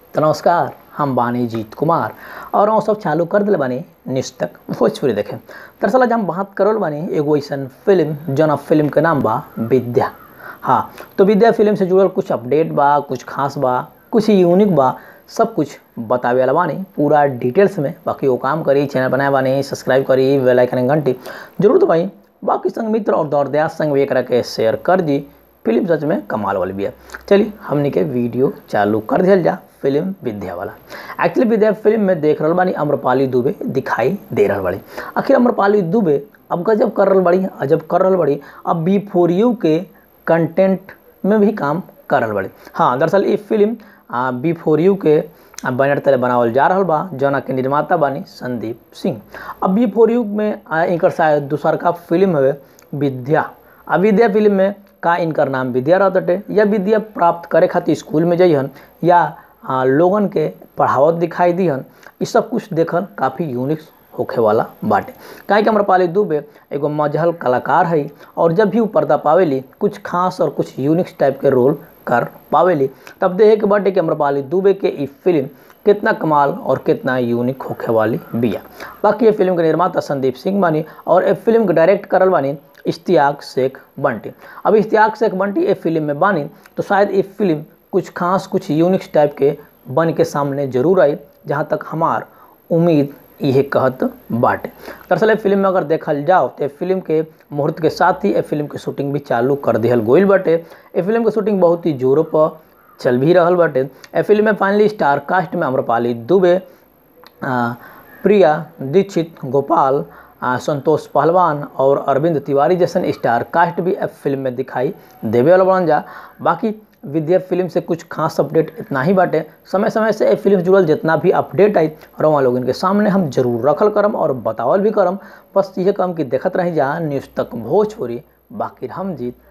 तो नमस्कार हम बानी जीत कुमार और हम सब चालू कर दिले बानी न्यूज़ तक भोजपुरी देखे दरअसल आज हम बात करल बानी एगो ऐसन फिल्म जौन फिल्म के नाम बा विद्या हाँ तो विद्या फिल्म से जुड़ल कुछ अपडेट बा कुछ खास बा कुछ यूनिक बा सब कुछ बतावे वाला बानी पूरा डिटेल्स में बाकी वो काम करी चैनल बनाए बानी सब्सक्राइब करी बेल आइकन घंटी जरूर दबाई बाकी संग मित्र और दौर दयास संग भी एकरा के शेयर कर दी फिल्म सच में कमाल वाली भी है चलिए हमने के वीडियो चालू कर दिया जा फिल्म विद्या वाला एक्चुअली विद्या फिल्म में देख रहल बानी अम्रपाली दुबे दिखाई दे रहल बाड़ी आखिर अम्रपाली दुबे अब गजब कर रहल बाड़ी अजब कर रहल बाड़ी अब बी फोर यू के कंटेंट में भी काम कर रहल बाड़ी हाँ दरअसल ये फिल्म बी फोर यू के बैनर तले बनावल जा रहल बा जौना के निर्माता बानी संदीप सिंह अब बी फोर यू में इनकर शायद दूसर का फिल्म है विद्या अब विद्या फिल्म में का इनकर नाम विद्या रहते या विद्या प्राप्त करे खातिर स्कूल में जइहन या आ, लोगन के पढ़ावत दिखाई दिहन ये सब कुछ देखल काफ़ी यूनिक होखे वाला बाटे काहे कि अम्रपाली दुबे एगो मजहल कलाकार है और जब भी वो पर्दा पावेली कुछ खास और कुछ यूनिक टाइप के रोल कर पावेली तब देखे के बाटे कि अम्रपाली दुबे के ई फिल्म कितना कमाल और कितना यूनिक होखे वाली बिया बाकी ये फिल्म के निर्माता संदीप सिंह बानी और ये फिल्म के डायरेक्ट करल बानी इश्तियाक शेख बंटी अब इश्तियाक शेख बंटी ये फिल्म में बानी तो शायद ये फिल्म कुछ खास कुछ यूनिक टाइप के बन के सामने जरूर आई जहाँ तक हमार उम्मीद ये कहत बाटे दरअसल फिल्म में अगर देखल जाओ तो फिल्म के मुहूर्त के साथ ही ये फिल्म के शूटिंग भी चालू कर दिहल गोइल बाटे ये फिल्म के शूटिंग बहुत ही जोरों पर चल भी रहल बाटे ए फिल्म में फाइनली स्टार कास्ट में अम्रपाली दुबे प्रिया दीक्षित गोपाल आ, संतोष पहलवान और अरविंद तिवारी जैसन स्टार कास्ट भी अब फिल्म में दिखाई देवे वाला बनल जा बाकी विद्या फिल्म से कुछ खास अपडेट इतना ही बाटे समय समय से फिल्म जुड़ल जितना भी अपडेट आई रवा लोग इनके सामने हम जरूर रखल करम और बतावल भी करम बस ये कम कि देखत रही जा न्यूज़ तक भोजपुरी बाकी हम जीत